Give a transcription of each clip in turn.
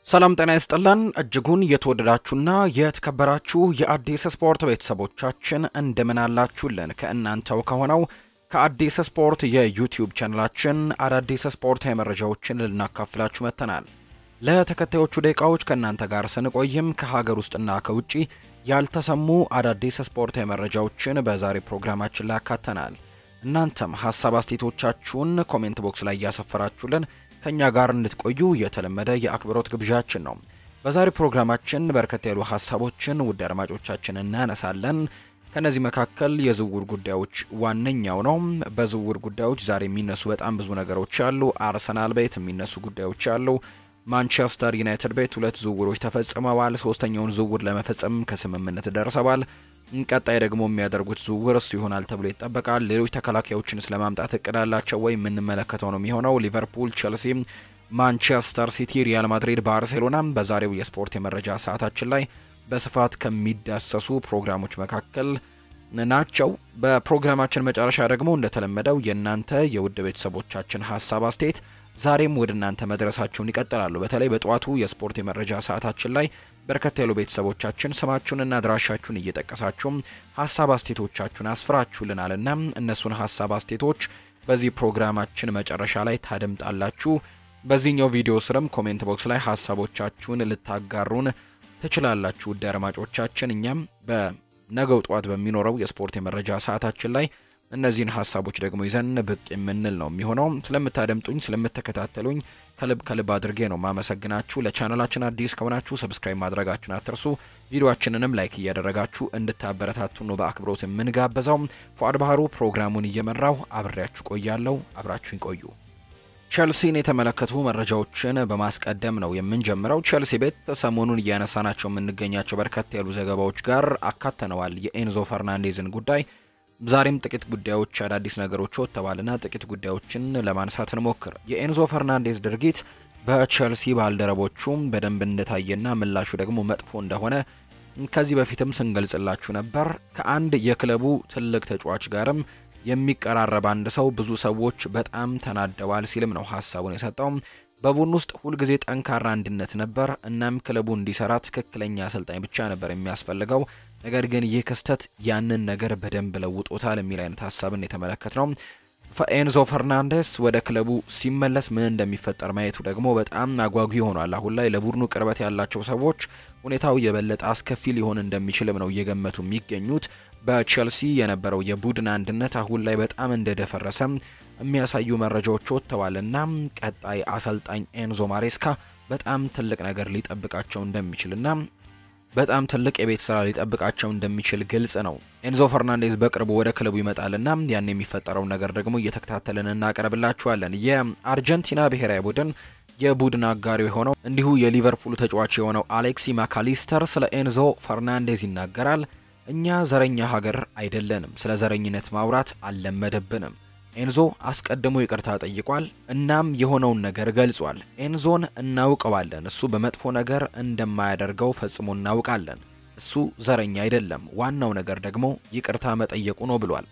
ሰላም ጤና ይስጥልን እጅጉን የተወደዳችሁና የተከበራችሁ የአዲስ ስፖርት ቤተሰቦቻችን እንደምን አላችሁልን? ከእናንተው ከሆነው ከአዲስ ስፖርት የዩቲዩብ ቻናላችን አዳዲስ ስፖርታዊ መረጃዎችን ልናካፍላችሁ መጥተናል። ለተከታዮቹ ደቂቃዎች ከእናንተ ጋር ስንቆይም ከሀገር ውስጥና ከውጭ ያልተሰሙ አዳዲስ ስፖርታዊ መረጃዎችን በዛሬ ፕሮግራማችን ላይ ያካተናል። እናንተም ሀሳብ አስተያየቶቻችሁን ኮሜንት ቦክስ ላይ እያሰፈራችሁልን ከኛ ጋር እንድትቆዩ የተለመደ የአክብሮት ግብዣችን ነው። በዛሬ ፕሮግራማችን በርከት ያሉ ሀሳቦችን ውድ አድማጮቻችን እናነሳለን። ከነዚህ መካከል የዝውውር ጉዳዮች ዋነኛው ነው። በዝውውር ጉዳዮች ዛሬ የሚነሱ በጣም ብዙ ነገሮች አሉ። አርሰናል ቤት የሚነሱ ጉዳዮች አሉ። ማንቸስተር ዩናይትድ ቤት ሁለት ዝውውሮች ተፈጽመዋል። ሶስተኛውን ዝውውር ለመፈጸም ከስምምነት ደርሰዋል። ቀጣይ ደግሞ የሚያደርጉት ዝውውር እሱ ይሆናል ተብሎ ይጠበቃል። ሌሎች ተከላካዮችን ስለማምጣት እቅድ አላቸው ወይ የምንመለከተው ነው የሚሆነው። ሊቨርፑል፣ ቼልሲ፣ ማንቸስተር ሲቲ፣ ሪያል ማድሪድ፣ ባርሴሎና በዛሬው የስፖርት የመረጃ ሰዓታችን ላይ በስፋት ከሚዳሰሱ ፕሮግራሞች መካከል ናቸው። በፕሮግራማችን መጨረሻ ደግሞ እንደተለመደው የእናንተ የውድ ቤተሰቦቻችን ሀሳብ አስተያየት ዛሬም ወደ እናንተ መድረሳቸውን ይቀጥላሉ። በተለይ በጠዋቱ የስፖርት የመረጃ ሰዓታችን ላይ በርከት ያሉ ቤተሰቦቻችን ስማችሁንና አድራሻችሁን እየጠቀሳችሁም ሀሳብ አስቴቶቻችሁን አስፍራችሁልናልና እነሱን ሀሳብ አስቴቶች በዚህ ፕሮግራማችን መጨረሻ ላይ ታደምጣላችሁ። በዚህኛው ቪዲዮ ስርም ኮሜንት ቦክስ ላይ ሀሳቦቻችሁን ልታጋሩን ትችላላችሁ። ውድ አድማጮቻችን እኛም በነገው ጠዋት በሚኖረው የስፖርት የመረጃ ሰዓታችን ላይ እነዚህን ሀሳቦች ደግሞ ይዘን ብቅ የምንል ነው የሚሆነው። ስለምታደምጡኝ ስለምትከታተሉኝ ከልብ ከልብ አድርጌ ነው ማመሰግናችሁ። ለቻናላችን አዲስ ከሆናችሁ ሰብስክራይብ ማድረጋችሁን አትርሱ። ቪዲዮአችንንም ላይክ እያደረጋችሁ እንድታበረታቱ ነው በአክብሮት የምንጋበዛው። ፏድ ባህሩ ፕሮግራሙን እየመራው አብሬያችሁ ቆያለሁ። አብራችሁኝ ቆዩ። ቸልሲን የተመለከቱ መረጃዎችን በማስቀደም ነው የምንጀምረው። ቸልሲ ቤት ሰሞኑን እያነሳናቸው የምንገኛቸው በርከት ያሉ ዘገባዎች ጋር አካተነዋል የኤንዞ ፈርናንዴዝን ጉዳይ ዛሬም ጥቂት ጉዳዮች አዳዲስ ነገሮች ወጥተዋልና ጥቂት ጉዳዮችን ለማንሳት እንሞክር። የኤንዞ ፈርናንዴዝ ድርጊት በቸልሲ ባልደረቦቹም በደንብ እንደታየና ምላሹ ደግሞ መጥፎ እንደሆነ ከዚህ በፊትም ስንገልጽላችሁ ነበር። ከአንድ የክለቡ ትልቅ ተጫዋች ጋርም የሚቀራረብ አንድ ሰው ብዙ ሰዎች በጣም ተናደዋል ሲልም ነው ሀሳቡን የሰጠው። በቡድን ውስጥ ሁልጊዜ ጠንካራ አንድነት ነበር። እናም ክለቡ እንዲሰራ ትክክለኛ አሰልጣኝ ብቻ ነበር የሚያስፈልገው። ነገር ግን ይህ ክስተት ያንን ነገር በደንብ ለውጦታል የሚል አይነት ሀሳብን የተመለከት ነው። ኤንዞ ፈርናንዴስ ወደ ክለቡ ሲመለስ ምን እንደሚፈጠር ማየቱ ደግሞ በጣም አጓጊ ሆኗል። አሁን ላይ ለቡድኑ ቅርበት ያላቸው ሰዎች ሁኔታው የበለጠ አስከፊ ሊሆን እንደሚችልም ነው እየገመቱ የሚገኙት። በቼልሲ የነበረው የቡድን አንድነት አሁን ላይ በጣም እንደደፈረሰ የሚያሳዩ መረጃዎች ወጥተዋል እና ቀጣይ አሰልጣኝ ኤንዞ ማሬስካ በጣም ትልቅ ነገር ሊጠብቃቸው እንደሚችልና በጣም ትልቅ የቤት ስራ ሊጠብቃቸው እንደሚችል ግልጽ ነው። ኤንዞ ፈርናንዴዝ በቅርቡ ወደ ክለቡ ይመጣልና ያን የሚፈጠረውን ነገር ደግሞ እየተከታተልን እናቀርብላችኋለን። የአርጀንቲና ብሔራዊ ቡድን የቡድን አጋሪ የሆነው እንዲሁ የሊቨርፑሉ ተጫዋች የሆነው አሌክሲ ማካሊስተር ስለ ኤንዞ ፈርናንዴዝ ይናገራል። እኛ ዘረኛ ሀገር አይደለንም፣ ስለ ዘረኝነት ማውራት አልለመደብንም። ኤንዞ አስቀድሞ ይቅርታ ጠይቋል። እናም የሆነውን ነገር ገልጿል። ኤንዞን እናውቀዋለን። እሱ በመጥፎ ነገር እንደማያደርገው ፈጽሞ እናውቃለን። እሱ ዘረኛ አይደለም። ዋናው ነገር ደግሞ ይቅርታ መጠየቁ ነው ብሏል።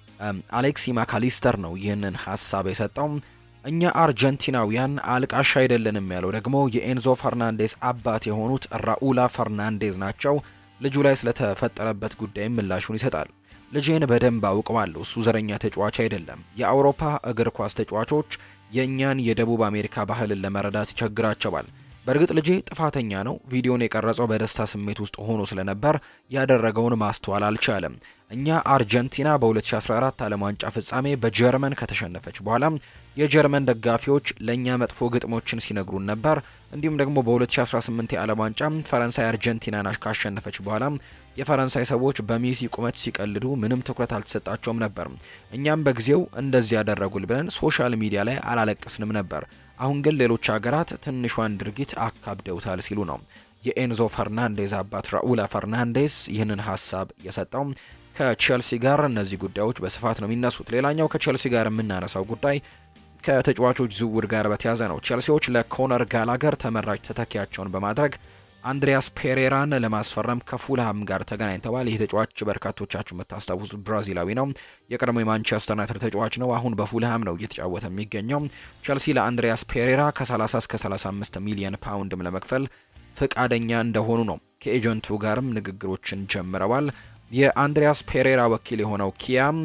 አሌክሲ ማካሊስተር ነው ይህንን ሀሳብ የሰጠው። እኛ አርጀንቲናውያን አልቃሽ አይደለንም ያለው ደግሞ የኤንዞ ፈርናንዴዝ አባት የሆኑት ራኡላ ፈርናንዴዝ ናቸው። ልጁ ላይ ስለተፈጠረበት ጉዳይም ምላሹን ይሰጣል። ልጄን በደንብ አውቀዋለሁ። እሱ ዘረኛ ተጫዋች አይደለም። የአውሮፓ እግር ኳስ ተጫዋቾች የእኛን የደቡብ አሜሪካ ባህልን ለመረዳት ይቸግራቸዋል። በእርግጥ ልጄ ጥፋተኛ ነው። ቪዲዮን የቀረጸው በደስታ ስሜት ውስጥ ሆኖ ስለነበር ያደረገውን ማስተዋል አልቻለም። እኛ አርጀንቲና በ2014 ዓለም ዋንጫ ፍጻሜ በጀርመን ከተሸነፈች በኋላ የጀርመን ደጋፊዎች ለእኛ መጥፎ ግጥሞችን ሲነግሩን ነበር። እንዲሁም ደግሞ በ2018 የዓለም ዋንጫ ፈረንሳይ አርጀንቲናን ካሸነፈች በኋላ የፈረንሳይ ሰዎች በሜሲ ቁመት ሲቀልዱ ምንም ትኩረት አልተሰጣቸውም ነበር። እኛም በጊዜው እንደዚህ ያደረጉል ብለን ሶሻል ሚዲያ ላይ አላለቀስንም ነበር። አሁን ግን ሌሎች ሀገራት ትንሿን ድርጊት አካብደውታል ሲሉ ነው የኤንዞ ፈርናንዴዝ አባት ራኡላ ፈርናንዴዝ ይህንን ሀሳብ የሰጠው። ከቼልሲ ጋር እነዚህ ጉዳዮች በስፋት ነው የሚነሱት። ሌላኛው ከቼልሲ ጋር የምናነሳው ጉዳይ ከተጫዋቾች ዝውውር ጋር በተያዘ ነው። ቼልሲዎች ለኮነር ጋላገር ተመራጭ ተተኪያቸውን በማድረግ አንድሪያስ ፔሬራን ለማስፈረም ከፉልሃም ጋር ተገናኝተዋል። ይህ ተጫዋች በርካቶቻችሁ የምታስታውሱት ብራዚላዊ ነው። የቀድሞ የማንቸስተር ዩናይትድ ተጫዋች ነው። አሁን በፉልሃም ነው እየተጫወተ የሚገኘው። ቸልሲ ለአንድሪያስ ፔሬራ ከ30 እስከ 35 ሚሊዮን ፓውንድም ለመክፈል ፍቃደኛ እንደሆኑ ነው። ከኤጀንቱ ጋርም ንግግሮችን ጀምረዋል። የአንድሪያስ ፔሬራ ወኪል የሆነው ኪያም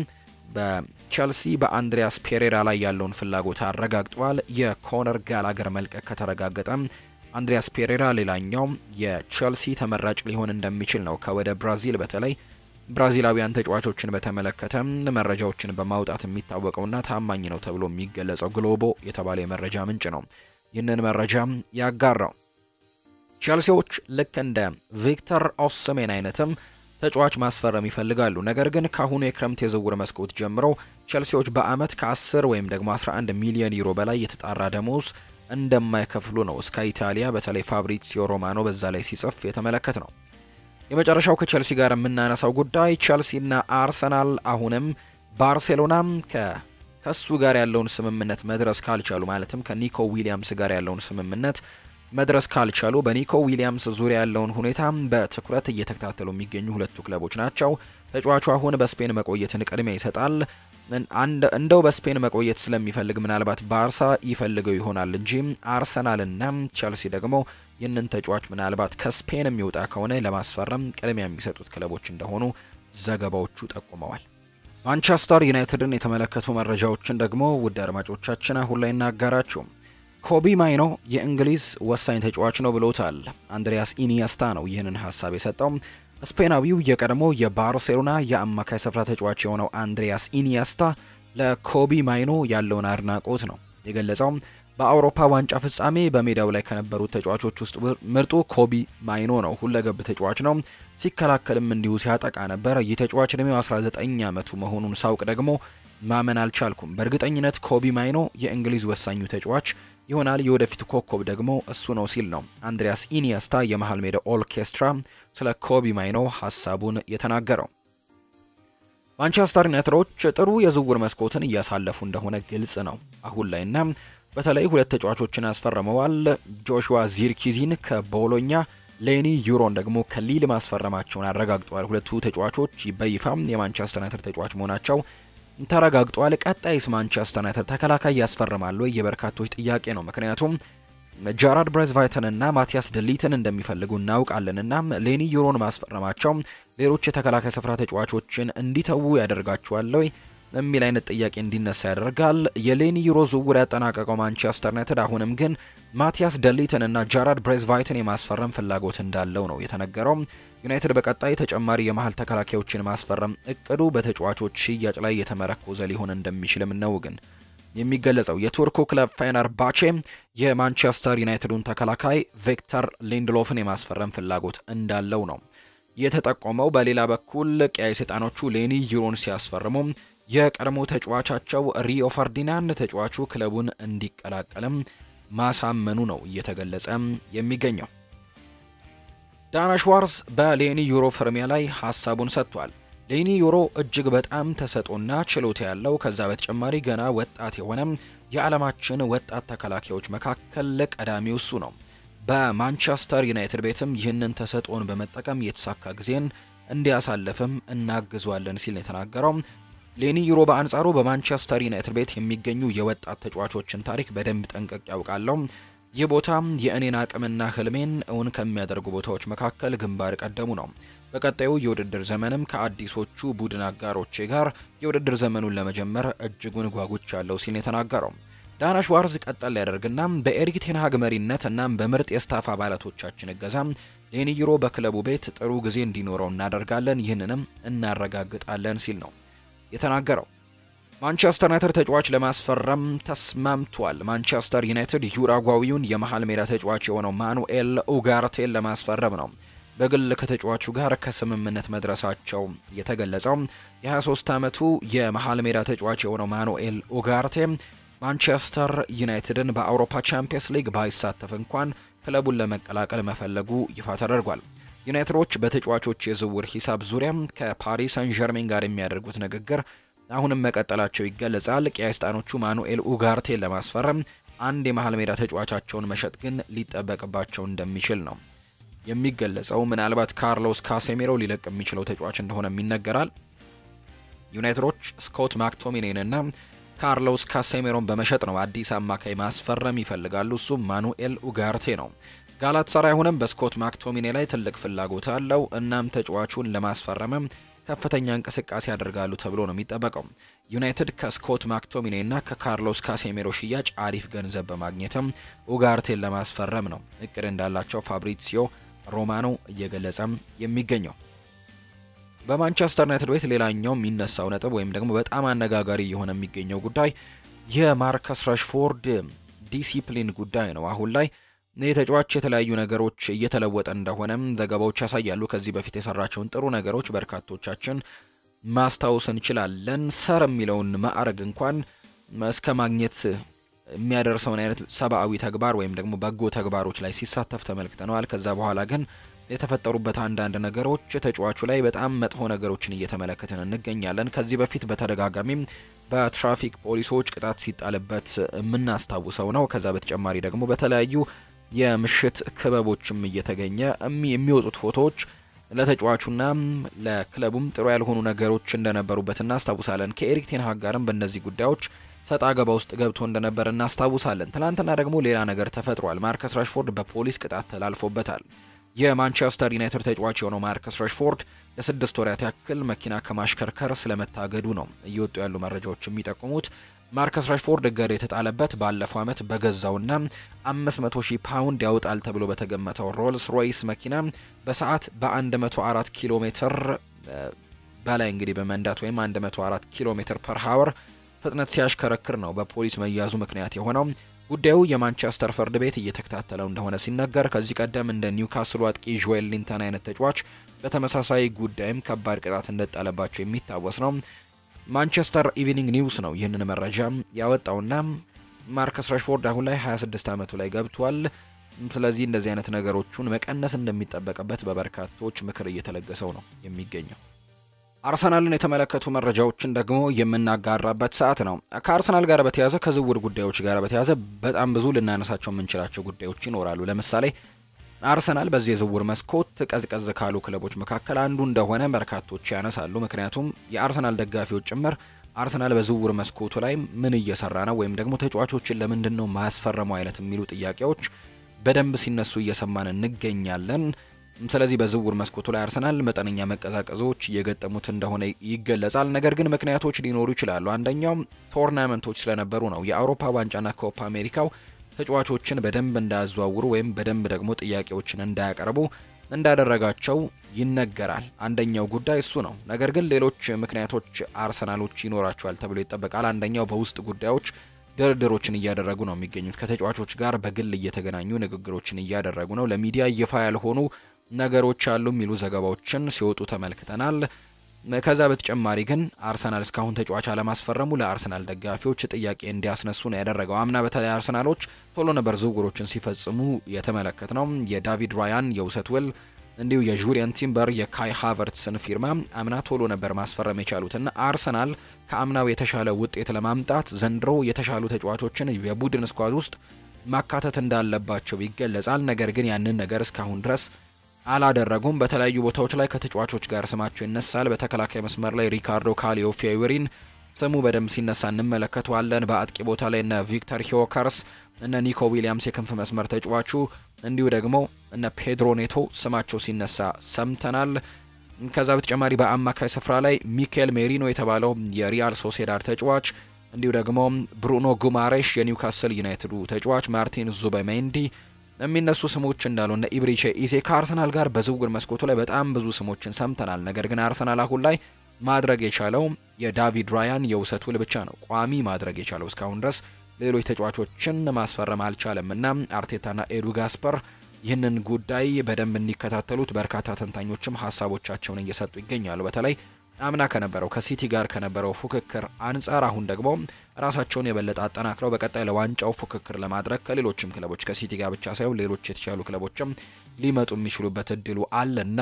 በቸልሲ በአንድሪያስ ፔሬራ ላይ ያለውን ፍላጎት አረጋግጧል። የኮነር ጋላገር መልቀቅ ከተረጋገጠ አንድሪያስ ፔሬራ ሌላኛው የቸልሲ ተመራጭ ሊሆን እንደሚችል ነው ከወደ ብራዚል በተለይ ብራዚላዊያን ተጫዋቾችን በተመለከተ መረጃዎችን በማውጣት የሚታወቀውና ታማኝ ነው ተብሎ የሚገለጸው ግሎቦ የተባለ የመረጃ ምንጭ ነው ይህንን መረጃ ያጋራው። ቸልሲዎች ልክ እንደ ቪክተር ኦስሜን አይነትም ተጫዋች ማስፈረም ይፈልጋሉ። ነገር ግን ከአሁኑ የክረምት የዝውውር መስኮት ጀምሮ ቸልሲዎች በአመት ከ10 ወይም ደግሞ 11 ሚሊዮን ዩሮ በላይ የተጣራ ደሞዝ እንደማይከፍሉ ነው እስከ ኢታሊያ በተለይ ፋብሪዚዮ ሮማኖ በዛ ላይ ሲጽፍ የተመለከት ነው። የመጨረሻው ከቸልሲ ጋር የምናነሳው ጉዳይ ቸልሲና አርሰናል አሁንም ባርሴሎናም ከሱ ጋር ያለውን ስምምነት መድረስ ካልቻሉ ማለትም ከኒኮ ዊሊያምስ ጋር ያለውን ስምምነት መድረስ ካልቻሉ በኒኮ ዊሊያምስ ዙሪያ ያለውን ሁኔታ በትኩረት እየተከታተሉ የሚገኙ ሁለቱ ክለቦች ናቸው። ተጫዋቹ አሁን በስፔን መቆየትን ቅድሚያ ይሰጣል። እንደው በስፔን መቆየት ስለሚፈልግ ምናልባት ባርሳ ይፈልገው ይሆናል እንጂ አርሰናልና ቸልሲ ደግሞ ይህንን ተጫዋች ምናልባት ከስፔን የሚወጣ ከሆነ ለማስፈረም ቅድሚያ የሚሰጡት ክለቦች እንደሆኑ ዘገባዎቹ ጠቁመዋል። ማንቸስተር ዩናይትድን የተመለከቱ መረጃዎችን ደግሞ ውድ አድማጮቻችን አሁን ላይ እናጋራችሁ። ኮቢ ማይኖ የእንግሊዝ ወሳኝ ተጫዋች ነው ብሎታል። አንድሪያስ ኢኒየስታ ነው ይህንን ሀሳብ የሰጠው። ስፔናዊው የቀድሞ የባርሴሎና የአማካይ ስፍራ ተጫዋች የሆነው አንድሪያስ ኢኒየስታ ለኮቢ ማይኖ ያለውን አድናቆት ነው የገለጸው። በአውሮፓ ዋንጫ ፍጻሜ በሜዳው ላይ ከነበሩት ተጫዋቾች ውስጥ ምርጡ ኮቢ ማይኖ ነው። ሁለገብ ተጫዋች ነው። ሲከላከልም እንዲሁ ሲያጠቃ ነበር። ይህ ተጫዋች እድሜው 19 ዓመቱ መሆኑን ሳውቅ ደግሞ ማመን አልቻልኩም። በእርግጠኝነት ኮቢ ማይኖ የእንግሊዝ ወሳኙ ተጫዋች ይሆናል። የወደፊቱ ኮከብ ደግሞ እሱ ነው ሲል ነው አንድሪያስ ኢኒየስታ የመሃል ሜዳ ኦርኬስትራ ስለ ኮቢ ማይኖ ሀሳቡን የተናገረው። ማንቸስተር ዩናይትዶች ጥሩ የዝውውር መስኮትን እያሳለፉ እንደሆነ ግልጽ ነው አሁን ላይ እና በተለይ ሁለት ተጫዋቾችን ያስፈርመዋል። ጆሹዋ ዚርኪዚን ከቦሎኛ ሌኒ ዩሮን ደግሞ ከሊል ማስፈረማቸውን አረጋግጠዋል። ሁለቱ ተጫዋቾች በይፋም የማንቸስተር ዩናይትድ ተጫዋች መሆናቸው ተረጋግጧል። ቀጣይስ ማንቸስተር ዩናይትድ ተከላካይ ያስፈርማሉ ወይ? የበርካቶች ጥያቄ ነው። ምክንያቱም ጃራድ ብሬዝቫይተን እና ማቲያስ ደሊትን እንደሚፈልጉ እናውቃለን እና ሌኒ ዩሮን ማስፈረማቸው ሌሎች የተከላካይ ስፍራ ተጫዋቾችን እንዲተዉ ያደርጋቸዋል ወይ የሚል አይነት ጥያቄ እንዲነሳ ያደርጋል። የሌኒ ዩሮ ዝውውር ያጠናቀቀው ማንቸስተር ዩናይትድ አሁንም ግን ማቲያስ ደሊትን እና ጃራድ ብሬዝቫይትን የማስፈረም ፍላጎት እንዳለው ነው የተነገረው። ዩናይትድ በቀጣይ ተጨማሪ የመሀል ተከላካዮችን ማስፈረም እቅዱ በተጫዋቾች ሽያጭ ላይ የተመረኮዘ ሊሆን እንደሚችልም ነው ግን የሚገለጸው። የቱርኩ ክለብ ፌነርባቼ የማንቸስተር ዩናይትዱን ተከላካይ ቪክተር ሊንድሎፍን የማስፈረም ፍላጎት እንዳለው ነው የተጠቆመው። በሌላ በኩል ቀያይ ሰይጣኖቹ ሌኒ ዩሮን ሲያስፈርሙ የቀድሞ ተጫዋቻቸው ሪዮ ፈርዲናንድ ተጫዋቹ ክለቡን እንዲቀላቀልም ማሳመኑ ነው እየተገለጸ የሚገኘው። ዳና ሽዋርዝ በሌኒ ዩሮ ፍርሚያ ላይ ሀሳቡን ሰጥቷል። ሌኒ ዩሮ እጅግ በጣም ተሰጦና ችሎታ ያለው ከዛ በተጨማሪ ገና ወጣት የሆነ የዓለማችን ወጣት ተከላካዮች መካከል ቀዳሚው እሱ ነው። በማንቸስተር ዩናይትድ ቤትም ይህንን ተሰጦን በመጠቀም የተሳካ ጊዜን እንዲያሳልፍም እናግዟለን ሲል ነው የተናገረው። ሌኒ ዩሮ በአንጻሩ በማንቸስተር ዩናይትድ ቤት የሚገኙ የወጣት ተጫዋቾችን ታሪክ በደንብ ጠንቀቅ ያውቃለሁ። ይህ ቦታ የእኔን አቅምና ህልሜን እውን ከሚያደርጉ ቦታዎች መካከል ግንባር ቀደሙ ነው። በቀጣዩ የውድድር ዘመንም ከአዲሶቹ ቡድን አጋሮቼ ጋር የውድድር ዘመኑን ለመጀመር እጅጉን ጓጉቻለሁ ሲል የተናገረው ዳና ሽዋርዝ ቀጠል ያደርግና በኤሪክ ቴንሃግ መሪነት እናም በምርጥ የስታፍ አባላቶቻችን እገዛ ሌኒ ዩሮ በክለቡ ቤት ጥሩ ጊዜ እንዲኖረው እናደርጋለን፣ ይህንንም እናረጋግጣለን ሲል ነው የተናገረው። ማንቸስተር ዩናይትድ ተጫዋች ለማስፈረም ተስማምቷል። ማንቸስተር ዩናይትድ ዩራጓዊውን የመሃል ሜዳ ተጫዋች የሆነው ማኑኤል ኡጋርቴን ለማስፈረም ነው በግል ከተጫዋቹ ጋር ከስምምነት መድረሳቸው የተገለጸው። የ23 ዓመቱ የመሃል ሜዳ ተጫዋች የሆነው ማኑኤል ኡጋርቴ ማንቸስተር ዩናይትድን በአውሮፓ ቻምፒየንስ ሊግ ባይሳተፍ እንኳን ክለቡን ለመቀላቀል መፈለጉ ይፋ ተደርጓል። ዩናይትዶች በተጫዋቾች የዝውውር ሂሳብ ዙሪያ ከፓሪስ ሰን ዠርሜን ጋር የሚያደርጉት ንግግር አሁንም መቀጠላቸው ይገለጻል። ቀያስጣኖቹ ማኑኤል ኡጋርቴን ለማስፈረም አንድ የመሃል ሜዳ ተጫዋቻቸውን መሸጥ ግን ሊጠበቅባቸው እንደሚችል ነው የሚገለጸው። ምናልባት ካርሎስ ካሴሜሮ ሊለቅ የሚችለው ተጫዋች እንደሆነም ይነገራል። ዩናይትዶች ስኮት ማክቶሚኔን እና ካርሎስ ካሴሜሮን በመሸጥ ነው አዲስ አማካይ ማስፈረም ይፈልጋሉ። እሱም ማኑኤል ኡጋርቴ ነው። ጋላታሳራይ አሁንም በስኮት ማክቶሚኔ ላይ ትልቅ ፍላጎት አለው። እናም ተጫዋቹን ለማስፈረምም ከፍተኛ እንቅስቃሴ ያደርጋሉ ተብሎ ነው የሚጠበቀው። ዩናይትድ ከስኮት ማክቶሚኔ እና ከካርሎስ ካሴሜሮ ሽያጭ አሪፍ ገንዘብ በማግኘትም ኡጋርቴን ለማስፈረም ነው እቅድ እንዳላቸው ፋብሪሲዮ ሮማኖ እየገለጸም የሚገኘው። በማንቸስተር ዩናይትድ ቤት ሌላኛው የሚነሳው ነጥብ ወይም ደግሞ በጣም አነጋጋሪ እየሆነ የሚገኘው ጉዳይ የማርከስ ረሽፎርድ ዲሲፕሊን ጉዳይ ነው። አሁን ላይ ይህ ተጫዋች የተለያዩ ነገሮች እየተለወጠ እንደሆነም ዘገባዎች ያሳያሉ። ከዚህ በፊት የሰራቸውን ጥሩ ነገሮች በርካቶቻችን ማስታወስ እንችላለን። ሰር የሚለውን ማዕረግ እንኳን እስከ ማግኘት የሚያደርሰውን አይነት ሰብአዊ ተግባር ወይም ደግሞ በጎ ተግባሮች ላይ ሲሳተፍ ተመልክተነዋል። ከዛ በኋላ ግን የተፈጠሩበት አንዳንድ ነገሮች ተጫዋቹ ላይ በጣም መጥፎ ነገሮችን እየተመለከትን እንገኛለን። ከዚህ በፊት በተደጋጋሚም በትራፊክ ፖሊሶች ቅጣት ሲጣልበት የምናስታውሰው ነው። ከዛ በተጨማሪ ደግሞ በተለያዩ የምሽት ክበቦችም እየተገኘ የሚወጡት ፎቶዎች ለተጫዋቹና ለክለቡም ጥሩ ያልሆኑ ነገሮች እንደነበሩበት እናስታውሳለን። ከኤሪክ ቴንሃግ ጋርም በእነዚህ ጉዳዮች ሰጣ ገባ ውስጥ ገብቶ እንደነበር እናስታውሳለን። ትናንትና ደግሞ ሌላ ነገር ተፈጥሯል። ማርከስ ራሽፎርድ በፖሊስ ቅጣት ተላልፎበታል። የማንቸስተር ዩናይትድ ተጫዋች የሆነው ማርከስ ራሽፎርድ ለስድስት ወራት ያክል መኪና ከማሽከርከር ስለመታገዱ ነው እየወጡ ያሉ መረጃዎች የሚጠቁሙት። ማርከስ ራሽፎርድ እገዳ የተጣለበት ባለፈው ዓመት በገዛውና 500 ሺህ ፓውንድ ያወጣል ተብሎ በተገመተው ሮልስ ሮይስ መኪና በሰዓት በ104 ኪሎ ሜትር በላይ እንግዲህ በመንዳት ወይም 104 ኪሎ ሜትር ፐር ሀወር ፍጥነት ሲያሽከረክር ነው በፖሊስ መያዙ ምክንያት የሆነው። ጉዳዩ የማንቸስተር ፍርድ ቤት እየተከታተለው እንደሆነ ሲነገር ከዚህ ቀደም እንደ ኒውካስሉ አጥቂ ጆኤል ሊንተን አይነት ተጫዋች በተመሳሳይ ጉዳይም ከባድ ቅጣት እንደጣለባቸው የሚታወስ ነው። ማንቸስተር ኢቪኒንግ ኒውስ ነው ይህንን መረጃ ያወጣውና ማርከስ ራሽፎርድ አሁን ላይ 26 ዓመቱ ላይ ገብቷል። ስለዚህ እንደዚህ አይነት ነገሮቹን መቀነስ እንደሚጠበቅበት በበርካቶች ምክር እየተለገሰው ነው የሚገኘው። አርሰናልን የተመለከቱ መረጃዎችን ደግሞ የምናጋራበት ሰዓት ነው። ከአርሰናል ጋር በተያዘ ከዝውውር ጉዳዮች ጋር በተያዘ በጣም ብዙ ልናነሳቸው የምንችላቸው ጉዳዮች ይኖራሉ። ለምሳሌ አርሰናል በዚህ የዝውውር መስኮት ቀዝቀዝ ካሉ ክለቦች መካከል አንዱ እንደሆነ በርካቶች ያነሳሉ። ምክንያቱም የአርሰናል ደጋፊዎች ጭምር አርሰናል በዝውውር መስኮቱ ላይ ምን እየሰራ ነው ወይም ደግሞ ተጫዋቾችን ለምንድን ነው ማያስፈረመው አይነት የሚሉ ጥያቄዎች በደንብ ሲነሱ እየሰማን እንገኛለን። ስለዚህ በዝውውር መስኮቱ ላይ አርሰናል መጠነኛ መቀዛቀዞች እየገጠሙት እንደሆነ ይገለጻል። ነገር ግን ምክንያቶች ሊኖሩ ይችላሉ። አንደኛው ቶርናመንቶች ስለነበሩ ነው። የአውሮፓ ዋንጫና ኮፓ አሜሪካው ተጫዋቾችን በደንብ እንዳያዘዋውሩ ወይም በደንብ ደግሞ ጥያቄዎችን እንዳያቀርቡ እንዳደረጋቸው ይነገራል። አንደኛው ጉዳይ እሱ ነው። ነገር ግን ሌሎች ምክንያቶች አርሰናሎች ይኖራቸዋል ተብሎ ይጠበቃል። አንደኛው በውስጥ ጉዳዮች ድርድሮችን እያደረጉ ነው የሚገኙት። ከተጫዋቾች ጋር በግል እየተገናኙ ንግግሮችን እያደረጉ ነው። ለሚዲያ ይፋ ያልሆኑ ነገሮች አሉ የሚሉ ዘገባዎችን ሲወጡ ተመልክተናል። ከዛ በተጨማሪ ግን አርሰናል እስካሁን ተጫዋች አለማስፈረሙ ለአርሰናል ደጋፊዎች ጥያቄ እንዲያስነሱ ነው ያደረገው። አምና በተለይ አርሰናሎች ቶሎ ነበር ዝውውሮችን ሲፈጽሙ የተመለከት ነው። የዳቪድ ራያን የውሰት ውል እንዲሁ የጁሪየን ቲምበር የካይ ሃቨርትስን ፊርማ አምና ቶሎ ነበር ማስፈረም የቻሉትና አርሰናል ከአምናው የተሻለ ውጤት ለማምጣት ዘንድሮ የተሻሉ ተጫዋቾችን የቡድን ስኳድ ውስጥ ማካተት እንዳለባቸው ይገለጻል። ነገር ግን ያንን ነገር እስካሁን ድረስ አላደረጉም። በተለያዩ ቦታዎች ላይ ከተጫዋቾች ጋር ስማቸው ይነሳል። በተከላካይ መስመር ላይ ሪካርዶ ካሊዮ ፊዮሪን ስሙ በደንብ ሲነሳ እንመለከተዋለን። በአጥቂ ቦታ ላይ እነ ቪክተር ሂዮከርስ፣ እነ ኒኮ ዊሊያምስ የክንፍ መስመር ተጫዋቹ፣ እንዲሁ ደግሞ እነ ፔድሮ ኔቶ ስማቸው ሲነሳ ሰምተናል። ከዛ በተጨማሪ በአማካይ ስፍራ ላይ ሚኬል ሜሪኖ የተባለው የሪያል ሶሴዳድ ተጫዋች እንዲሁ ደግሞ ብሩኖ ጉማሬሽ የኒውካስል ዩናይትዱ ተጫዋች፣ ማርቲን ዙበሜንዲ የሚነሱ ስሞች እንዳሉ እነ ኢብሪቼ ኢዜ ከአርሰናል ጋር በዝውውር መስኮቱ ላይ በጣም ብዙ ስሞችን ሰምተናል። ነገር ግን አርሰናል አሁን ላይ ማድረግ የቻለው የዳቪድ ራያን የውሰት ውል ብቻ ነው ቋሚ ማድረግ የቻለው እስካሁን ድረስ ሌሎች ተጫዋቾችን ማስፈረም አልቻለም እና አርቴታና ኤዱ ጋስፐር ይህንን ጉዳይ በደንብ እንዲከታተሉት በርካታ ተንታኞችም ሀሳቦቻቸውን እየሰጡ ይገኛሉ። በተለይ አምና ከነበረው ከሲቲ ጋር ከነበረው ፉክክር አንጻር አሁን ደግሞ ራሳቸውን የበለጠ አጠናክረው በቀጣይ ለዋንጫው ፉክክር ለማድረግ ከሌሎችም ክለቦች ከሲቲ ጋር ብቻ ሳይሆን ሌሎች የተሻሉ ክለቦችም ሊመጡ የሚችሉበት እድሉ አለና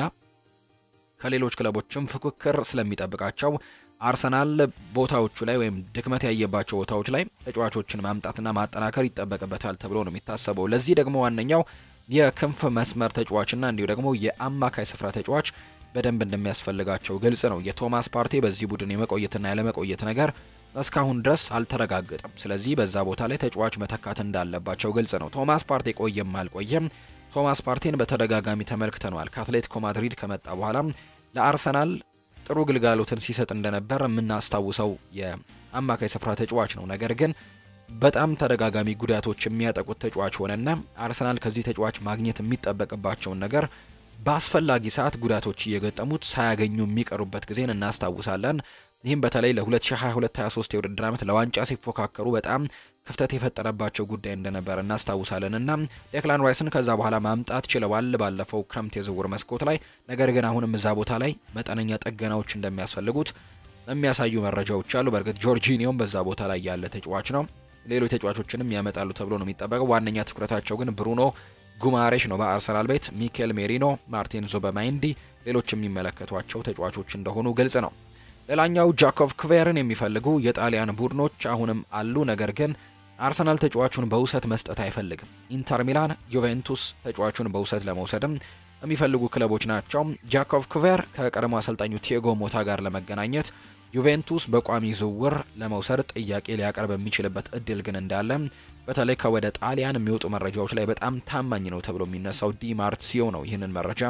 ከሌሎች ክለቦችም ፉክክር ስለሚጠብቃቸው አርሰናል ቦታዎቹ ላይ ወይም ድክመት ያየባቸው ቦታዎች ላይ ተጫዋቾችን ማምጣትና ማጠናከር ይጠበቅበታል ተብሎ ነው የሚታሰበው። ለዚህ ደግሞ ዋነኛው የክንፍ መስመር ተጫዋችና እንዲሁ ደግሞ የአማካይ ስፍራ ተጫዋች በደንብ እንደሚያስፈልጋቸው ግልጽ ነው። የቶማስ ፓርቴ በዚህ ቡድን የመቆየትና ያለመቆየት ነገር እስካሁን ድረስ አልተረጋገጠም። ስለዚህ በዛ ቦታ ላይ ተጫዋች መተካት እንዳለባቸው ግልጽ ነው። ቶማስ ፓርቴ ቆየም አልቆየም ቶማስ ፓርቴን በተደጋጋሚ ተመልክተነዋል። ከአትሌቲኮ ማድሪድ ከመጣ በኋላ ለአርሰናል ጥሩ ግልጋሎትን ሲሰጥ እንደነበር የምናስታውሰው የአማካይ ስፍራ ተጫዋች ነው። ነገር ግን በጣም ተደጋጋሚ ጉዳቶች የሚያጠቁት ተጫዋች ሆነና አርሰናል ከዚህ ተጫዋች ማግኘት የሚጠበቅባቸውን ነገር በአስፈላጊ ሰዓት ጉዳቶች እየገጠሙት ሳያገኙ የሚቀሩበት ጊዜን እናስታውሳለን። ይህም በተለይ ለ2022/23 የውድድር ዓመት ለዋንጫ ሲፎካከሩ በጣም ክፍተት የፈጠረባቸው ጉዳይ እንደነበር እናስታውሳለን እና ዴክላን ራይስን ከዛ በኋላ ማምጣት ችለዋል ባለፈው ክረምት የዝውውር መስኮት ላይ። ነገር ግን አሁንም እዛ ቦታ ላይ መጠነኛ ጥገናዎች እንደሚያስፈልጉት የሚያሳዩ መረጃዎች አሉ። በእርግጥ ጆርጂኒዮም በዛ ቦታ ላይ ያለ ተጫዋች ነው። ሌሎች ተጫዋቾችንም ያመጣሉ ተብሎ ነው የሚጠበቀው። ዋነኛ ትኩረታቸው ግን ብሩኖ ጉማሬሽ ነው። በአርሰናል ቤት ሚኬል ሜሪኖ፣ ማርቲን ዙበማይንዲ ሌሎች የሚመለከቷቸው ተጫዋቾች እንደሆኑ ግልጽ ነው። ሌላኛው ጃኮቭ ክቬርን የሚፈልጉ የጣሊያን ቡድኖች አሁንም አሉ። ነገር ግን አርሰናል ተጫዋቹን በውሰት መስጠት አይፈልግም። ኢንተር ሚላን፣ ዩቬንቱስ ተጫዋቹን በውሰት ለመውሰድም የሚፈልጉ ክለቦች ናቸው። ጃኮቭ ክቬር ከቀድሞ አሰልጣኙ ቲያጎ ሞታ ጋር ለመገናኘት ዩቬንቱስ በቋሚ ዝውውር ለመውሰድ ጥያቄ ሊያቀርብ የሚችልበት እድል ግን እንዳለ በተለይ ከወደ ጣሊያን የሚወጡ መረጃዎች ላይ በጣም ታማኝ ነው ተብሎ የሚነሳው ዲ ማርሲዮ ነው ይህንን መረጃ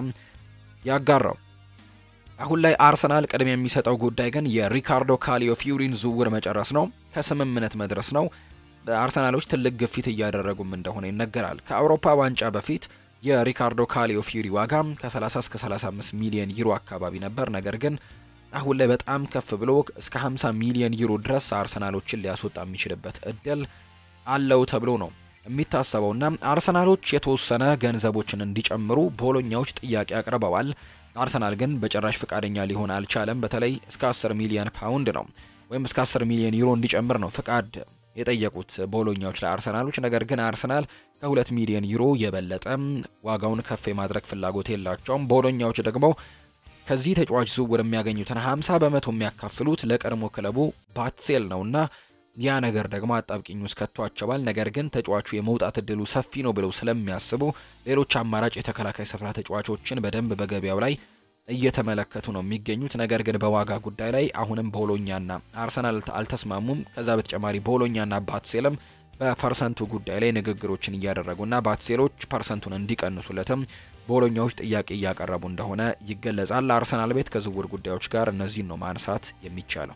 ያጋራው። አሁን ላይ አርሰናል ቅድሚያ የሚሰጠው ጉዳይ ግን የሪካርዶ ካሊዮ ፊዩሪን ዝውውር መጨረስ ነው፣ ከስምምነት መድረስ ነው። አርሰናሎች ትልቅ ግፊት እያደረጉም እንደሆነ ይነገራል። ከአውሮፓ ዋንጫ በፊት የሪካርዶ ካሊዮ ፊዩሪ ዋጋ ከ30 እስከ 35 ሚሊዮን ዩሮ አካባቢ ነበር። ነገር ግን አሁን ላይ በጣም ከፍ ብሎ እስከ 50 ሚሊዮን ዩሮ ድረስ አርሰናሎችን ሊያስወጣ የሚችልበት እድል አለው ተብሎ ነው የሚታሰበውና አርሰናሎች የተወሰነ ገንዘቦችን እንዲጨምሩ ቦሎኛዎች ጥያቄ አቅርበዋል። አርሰናል ግን በጭራሽ ፍቃደኛ ሊሆን አልቻለም። በተለይ እስከ 10 ሚሊዮን ፓውንድ ነው ወይም እስከ 10 ሚሊዮን ዩሮ እንዲጨምር ነው ፍቃድ የጠየቁት ቦሎኛዎች ለአርሰናሎች። ነገር ግን አርሰናል ከ2 ሚሊዮን ዩሮ የበለጠ ዋጋውን ከፍ የማድረግ ፍላጎት የላቸውም። ቦሎኛዎች ደግሞ ከዚህ ተጫዋች ዝውውር የሚያገኙትን 50 በመቶ የሚያካፍሉት ለቀድሞ ክለቡ ባትሴል ነውና ያ ነገር ደግሞ አጣብቂኝ ውስጥ ከቷቸዋል። ነገር ግን ተጫዋቹ የመውጣት እድሉ ሰፊ ነው ብለው ስለሚያስቡ ሌሎች አማራጭ የተከላካይ ስፍራ ተጫዋቾችን በደንብ በገበያው ላይ እየተመለከቱ ነው የሚገኙት። ነገር ግን በዋጋ ጉዳይ ላይ አሁንም ቦሎኛና አርሰናል አልተስማሙም። ከዛ በተጨማሪ ቦሎኛና ባትሴልም በፐርሰንቱ ጉዳይ ላይ ንግግሮችን እያደረጉና ባትሴሎች ፐርሰንቱን እንዲቀንሱለትም ቦሎኛዎች ጥያቄ እያቀረቡ እንደሆነ ይገለጻል። አርሰናል ቤት ከዝውውር ጉዳዮች ጋር እነዚህን ነው ማንሳት የሚቻለው።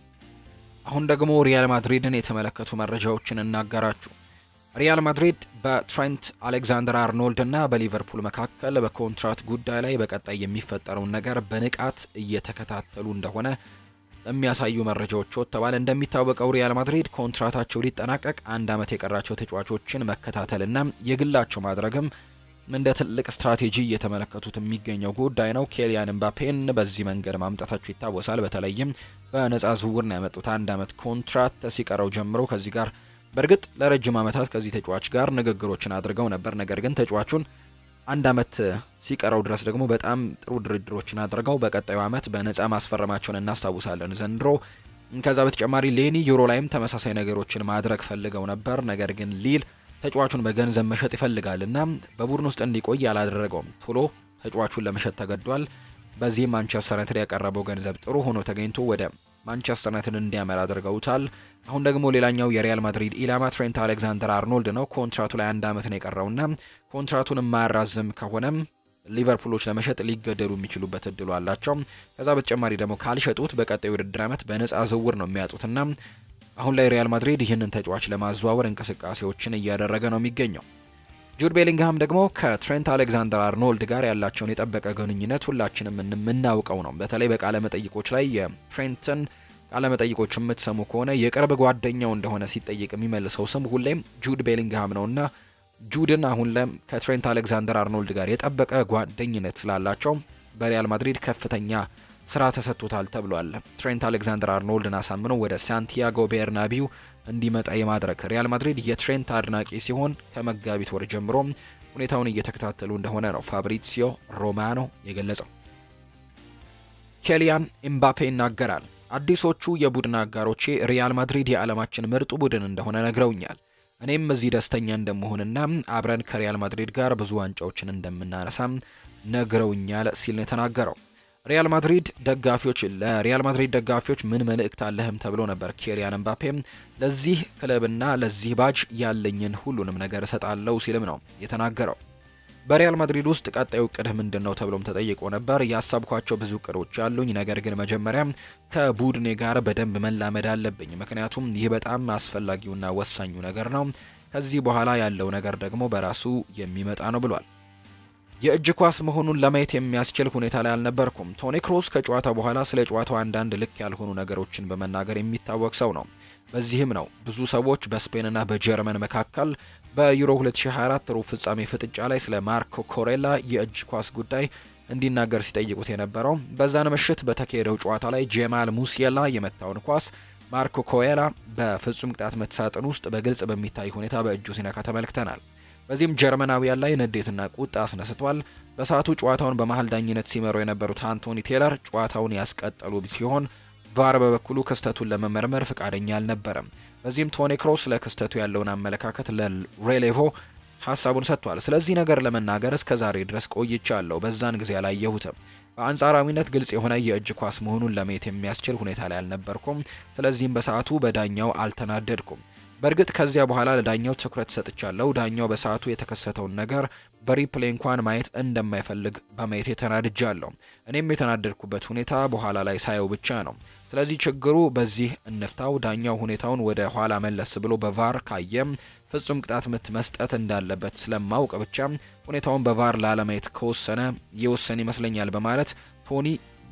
አሁን ደግሞ ሪያል ማድሪድን የተመለከቱ መረጃዎችን እናጋራችሁ። ሪያል ማድሪድ በትሬንት አሌክዛንደር አርኖልድ እና በሊቨርፑል መካከል በኮንትራት ጉዳይ ላይ በቀጣይ የሚፈጠረውን ነገር በንቃት እየተከታተሉ እንደሆነ የሚያሳዩ መረጃዎች ወጥተዋል። እንደሚታወቀው ሪያል ማድሪድ ኮንትራታቸው ሊጠናቀቅ አንድ ዓመት የቀራቸው ተጫዋቾችን መከታተልና የግላቸው ማድረግም እንደ ትልቅ ስትራቴጂ እየተመለከቱት የሚገኘው ጉዳይ ነው። ኬሊያን ኤምባፔን በዚህ መንገድ ማምጣታቸው ይታወሳል። በተለይም በነፃ ዝውውር ነው ያመጡት። አንድ ዓመት ኮንትራት ሲቀረው ጀምሮ ከዚህ ጋር በእርግጥ ለረጅም ዓመታት ከዚህ ተጫዋች ጋር ንግግሮችን አድርገው ነበር። ነገር ግን ተጫዋቹን አንድ ዓመት ሲቀረው ድረስ ደግሞ በጣም ጥሩ ድርድሮችን አድርገው በቀጣዩ ዓመት በነፃ ማስፈረማቸውን እናስታውሳለን ዘንድሮ። ከዛ በተጨማሪ ሌኒ ዩሮ ላይም ተመሳሳይ ነገሮችን ማድረግ ፈልገው ነበር። ነገር ግን ሊል ተጫዋቹን በገንዘብ መሸጥ ይፈልጋልና በቡድን ውስጥ እንዲቆይ አላደረገውም። ቶሎ ተጫዋቹን ለመሸጥ ተገዷል። በዚህም ማንቸስተር ዩናይትድ ያቀረበው ገንዘብ ጥሩ ሆኖ ተገኝቶ ወደ ማንቸስተር ዩናይትድ እንዲያመራ አድርገውታል። አሁን ደግሞ ሌላኛው የሪያል ማድሪድ ኢላማ ትሬንት አሌክዛንደር አርኖልድ ነው። ኮንትራቱ ላይ አንድ ዓመት ነው የቀረውና ኮንትራቱን የማያራዝም ከሆነም ሊቨርፑሎች ለመሸጥ ሊገደዱ የሚችሉበት እድሉ አላቸው። ከዛ በተጨማሪ ደግሞ ካልሸጡት በቀጣዩ ውድድር ዓመት በነፃ ዝውውር ነው የሚያጡትና አሁን ላይ ሪያል ማድሪድ ይህንን ተጫዋች ለማዘዋወር እንቅስቃሴዎችን እያደረገ ነው የሚገኘው። ጁድ ቤሊንግሃም ደግሞ ከትሬንት አሌክዛንደር አርኖልድ ጋር ያላቸውን የጠበቀ ግንኙነት ሁላችንም የምናውቀው ነው። በተለይ በቃለ መጠይቆች ላይ የትሬንትን ቃለ መጠይቆች የምትሰሙ ከሆነ የቅርብ ጓደኛው እንደሆነ ሲጠይቅ የሚመልሰው ስም ሁሌም ጁድ ቤሊንግሃም ነውና ጁድን አሁን ለም ከትሬንት አሌክዛንደር አርኖልድ ጋር የጠበቀ ጓደኝነት ስላላቸው በሪያል ማድሪድ ከፍተኛ ስራ ተሰጥቶታል ተብሏል። ትሬንት አሌክዛንደር አርኖልድን አሳምኖ ወደ ሳንቲያጎ ቤርናቢው እንዲመጣ የማድረግ ሪያል ማድሪድ የትሬንት አድናቂ ሲሆን ከመጋቢት ወር ጀምሮ ሁኔታውን እየተከታተሉ እንደሆነ ነው ፋብሪሲዮ ሮማኖ የገለጸው። ኬሊያን ኤምባፔ ይናገራል። አዲሶቹ የቡድን አጋሮቼ ሪያል ማድሪድ የዓለማችን ምርጡ ቡድን እንደሆነ ነግረውኛል። እኔም እዚህ ደስተኛ እንደመሆንና አብረን ከሪያል ማድሪድ ጋር ብዙ ዋንጫዎችን እንደምናነሳም ነግረውኛል ሲል ነው የተናገረው። ሪያል ማድሪድ ደጋፊዎች ለሪያል ማድሪድ ደጋፊዎች ምን መልእክት አለህም ተብሎ ነበር። ኬሪያን ኤምባፔ ለዚህ ክለብና ለዚህ ባጅ ያለኝን ሁሉንም ነገር እሰጣለሁ ሲልም ነው የተናገረው። በሪያል ማድሪድ ውስጥ ቀጣዩ እቅድህ ምንድን ነው ተብሎም ተጠይቆ ነበር። ያሰብኳቸው ብዙ እቅዶች አሉኝ፣ ነገር ግን መጀመሪያ ከቡድኔ ጋር በደንብ መላመድ አለብኝ፣ ምክንያቱም ይህ በጣም አስፈላጊውና ወሳኙ ነገር ነው። ከዚህ በኋላ ያለው ነገር ደግሞ በራሱ የሚመጣ ነው ብሏል። የእጅ ኳስ መሆኑን ለማየት የሚያስችል ሁኔታ ላይ አልነበርኩም። ቶኒ ክሮስ ከጨዋታው በኋላ ስለ ጨዋታው አንዳንድ ልክ ያልሆኑ ነገሮችን በመናገር የሚታወቅ ሰው ነው። በዚህም ነው ብዙ ሰዎች በስፔንና በጀርመን መካከል በዩሮ 2024 ሩብ ፍጻሜ ፍጥጫ ላይ ስለ ማርኮ ኮሬላ የእጅ ኳስ ጉዳይ እንዲናገር ሲጠይቁት የነበረው። በዛን ምሽት በተካሄደው ጨዋታ ላይ ጄማል ሙሲየላ የመታውን ኳስ ማርኮ ኮሬላ በፍጹም ቅጣት ምት ሳጥን ውስጥ በግልጽ በሚታይ ሁኔታ በእጁ ሲነካ ተመልክተናል። በዚህም ጀርመናዊያን ላይ ንዴትና ቁጣ አስነስቷል። በሰዓቱ ጨዋታውን በመሀል ዳኝነት ሲመሩ የነበሩት አንቶኒ ቴለር ጨዋታውን ያስቀጠሉ ሲሆን ቫር በበኩሉ ክስተቱን ለመመርመር ፍቃደኛ አልነበረም። በዚህም ቶኒ ክሮስ ለክስተቱ ያለውን አመለካከት ለሬሌቮ ሀሳቡን ሰጥቷል። ስለዚህ ነገር ለመናገር እስከ ዛሬ ድረስ ቆይቻለሁ። በዛን ጊዜ አላየሁትም። በአንጻራዊነት ግልጽ የሆነ የእጅ ኳስ መሆኑን ለማየት የሚያስችል ሁኔታ ላይ አልነበርኩም። ስለዚህም በሰዓቱ በዳኛው አልተናደድኩም። በእርግጥ ከዚያ በኋላ ለዳኛው ትኩረት ሰጥቻለሁ። ዳኛው በሰዓቱ የተከሰተውን ነገር በሪፕሌይ እንኳን ማየት እንደማይፈልግ በማየት የተናድጃለሁ። እኔም የተናደድኩበት ሁኔታ በኋላ ላይ ሳየው ብቻ ነው። ስለዚህ ችግሩ በዚህ እንፍታው። ዳኛው ሁኔታውን ወደ ኋላ መለስ ብሎ በቫር ካየም ፍጹም ቅጣት ምት መስጠት እንዳለበት ስለማውቅ ብቻ ሁኔታውን በቫር ላለማየት ከወሰነ የወሰን ይመስለኛል በማለት ቶኒ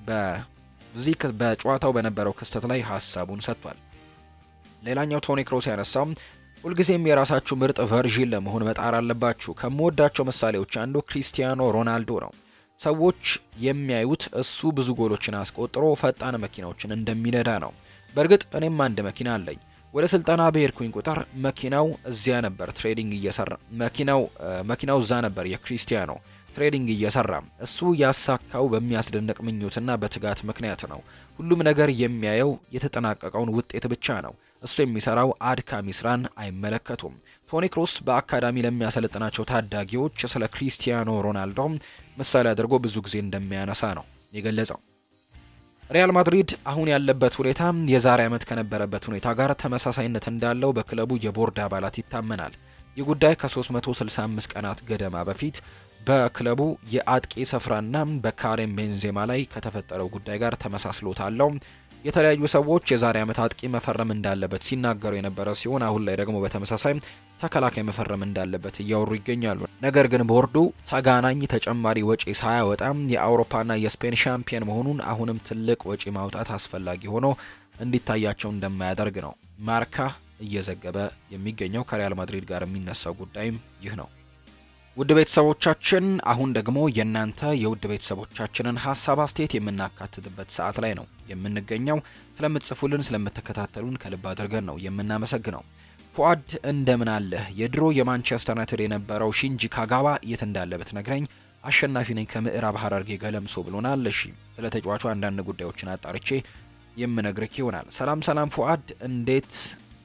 በዚህ በጨዋታው በነበረው ክስተት ላይ ሀሳቡን ሰጥቷል። ሌላኛው ቶኒ ክሮስ ያነሳው ሁልጊዜም የራሳችሁ ምርጥ ቨርዥን ለመሆን መጣር አለባችሁ። ከምወዳቸው ምሳሌዎች አንዱ ክሪስቲያኖ ሮናልዶ ነው። ሰዎች የሚያዩት እሱ ብዙ ጎሎችን አስቆጥሮ ፈጣን መኪናዎችን እንደሚነዳ ነው። በእርግጥ እኔም አንድ መኪና አለኝ። ወደ ስልጠና በሄድኩኝ ቁጥር መኪናው እዚያ ነበር ትሬዲንግ እየሰራ መኪናው መኪናው እዛ ነበር የክሪስቲያኖ ትሬዲንግ እየሰራ እሱ ያሳካው በሚያስደንቅ ምኞትና በትጋት ምክንያት ነው። ሁሉም ነገር የሚያየው የተጠናቀቀውን ውጤት ብቻ ነው። እሱ የሚሰራው አድካሚ ስራን አይመለከቱም። ቶኒ ክሮስ በአካዳሚ ለሚያሰለጥናቸው ታዳጊዎች ስለ ክሪስቲያኖ ሮናልዶ ምሳሌ አድርጎ ብዙ ጊዜ እንደሚያነሳ ነው የገለጸው። ሪያል ማድሪድ አሁን ያለበት ሁኔታ የዛሬ ዓመት ከነበረበት ሁኔታ ጋር ተመሳሳይነት እንዳለው በክለቡ የቦርድ አባላት ይታመናል። ይህ ጉዳይ ከ365 ቀናት ገደማ በፊት በክለቡ የአጥቂ ስፍራና በካሬም ቤንዜማ ላይ ከተፈጠረው ጉዳይ ጋር ተመሳስሎታለው። የተለያዩ ሰዎች የዛሬ ዓመት አጥቂ መፈረም እንዳለበት ሲናገሩ የነበረ ሲሆን አሁን ላይ ደግሞ በተመሳሳይ ተከላካይ መፈረም እንዳለበት እያወሩ ይገኛሉ። ነገር ግን ቦርዱ ተጋናኝ ተጨማሪ ወጪ ሳያወጣም የአውሮፓና የስፔን ሻምፒየን መሆኑን አሁንም ትልቅ ወጪ ማውጣት አስፈላጊ ሆኖ እንዲታያቸው እንደማያደርግ ነው ማርካ እየዘገበ የሚገኘው። ከሪያል ማድሪድ ጋር የሚነሳው ጉዳይም ይህ ነው። ውድ ቤተሰቦቻችን አሁን ደግሞ የእናንተ የውድ ቤተሰቦቻችንን ሀሳብ አስተያየት የምናካትትበት ሰዓት ላይ ነው የምንገኘው። ስለምትጽፉልን ስለምትከታተሉን ከልብ አድርገን ነው የምናመሰግነው። ፉአድ እንደምን አለህ? የድሮ የማንቸስተር ዩናይትድ የነበረው ሺንጂ ካጋዋ የት እንዳለ ብትነግረኝ አሸናፊ ነኝ ከምዕራብ ሀረርጌ ገለምሶ ብሎናል። እሺ ስለ ተጫዋቹ አንዳንድ ጉዳዮችን አጣርቼ የምነግርክ ይሆናል። ሰላም ሰላም ፉአድ እንዴት